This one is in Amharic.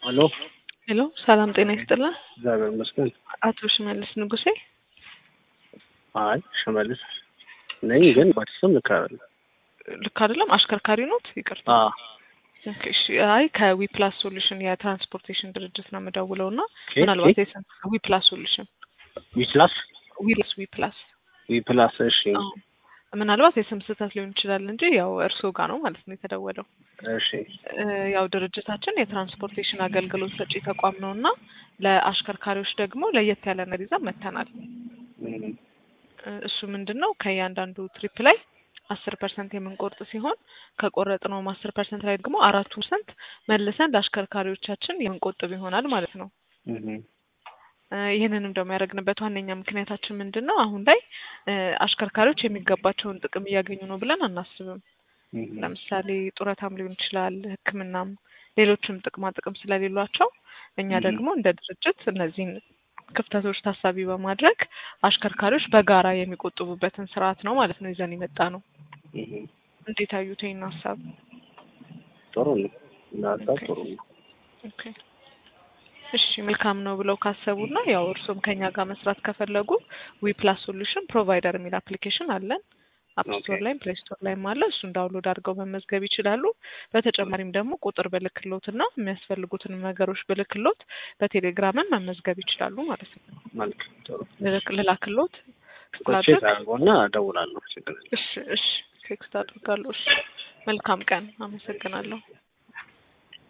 ሄሎ ሄሎ ሰላም ጤና ይስጥልን። እግዚአብሔር ይመስገን። አቶ ሽመልስ ንጉሴ አይ ሽመልስ ነኝ፣ ግን በስም ልክ አይደለም። ልክ አይደለም። አሽከርካሪ ኖት? ይቅርታ። አዎ ኦኬ፣ እሺ። አይ ከዊ ፕላስ ሶሉሽን የትራንስፖርቴሽን ድርጅት ነው የምደውለው እና ኦኬ፣ ምናልባት የስም ዊ ፕላስ ሶሉሽን ዊፕላስ ዊ ፕላስ ዊ ፕላስ ዊፕላስ። እሺ አዎ። ምናልባት የስም ስህተት ሊሆን ይችላል እንጂ ያው እርስዎ ጋር ነው ማለት ነው የተደወለው። እሺ እ ያው ድርጅታችን የትራንስፖርቴሽን አገልግሎት ሰጪ ተቋም ነው እና ለአሽከርካሪዎች ደግሞ ለየት ያለ ነገር ይዘን መጥተናል። እም፣ እ እሱ ምንድን ነው ከእያንዳንዱ ትሪፕ ላይ አስር ፐርሰንት የምንቆርጥ ሲሆን ከቆረጥነውም አስር ፐርሰንት ላይ ደግሞ አራቱ ፐርሰንት መልሰን ለአሽከርካሪዎቻችን የምንቆጥብ ይሆናል ማለት ነው። እም፣ እ ይህንንም ደግሞ ያደረግንበት ዋነኛ ምክንያታችን ምንድን ነው? አሁን ላይ እ አሽከርካሪዎች የሚገባቸውን ጥቅም እያገኙ ነው ብለን አናስብም። እም፣ ለምሳሌ ጡረታም ሊሆን ይችላል፣ ሕክምናም ሌሎችም ጥቅማ ጥቅም ስለሌሏቸው እኛ Mhm. ደግሞ እንደ ድርጅት እነዚህን ክፍተቶች ታሳቢ በማድረግ አሽከርካሪዎች በጋራ የሚቆጥቡበትን ስርዓት ነው ማለት ነው ይዘን የመጣ ነው። እም። እንዴት አዩት ይህን ሀሳብ? ጥሩ ነው እና ሀሳብ ጥሩ ነው። ኦኬ እሺ መልካም ነው ብለው ካሰቡና ያው እርስዎም ከኛ ጋር መስራት ከፈለጉ ዊ ፕላስ ሶሉሽን ፕሮቫይደር የሚል አፕሊኬሽን አለን። አፕ ስቶር ኦኬ። ላይም ፕሌይ ስቶር ላይም አለ። እሱን ዳውንሎድ አድርገው መመዝገብ ይችላሉ። በተጨማሪም ደግሞ ቁጥር ብልክሎት እና የሚያስፈልጉትን ነገሮች ብልክሎት በቴሌግራምን መመዝገብ ይችላሉ ማለት ነው። መልካም ጥሩ። ልልክ- ልላክሎት ቼክ ላድርግ? አድርጎና እደውላለሁ። ችግር የለም። እሺ እሺ ቴክስት አድርጋለሁ። እሺ መልካም ቀን። አመሰግናለሁ።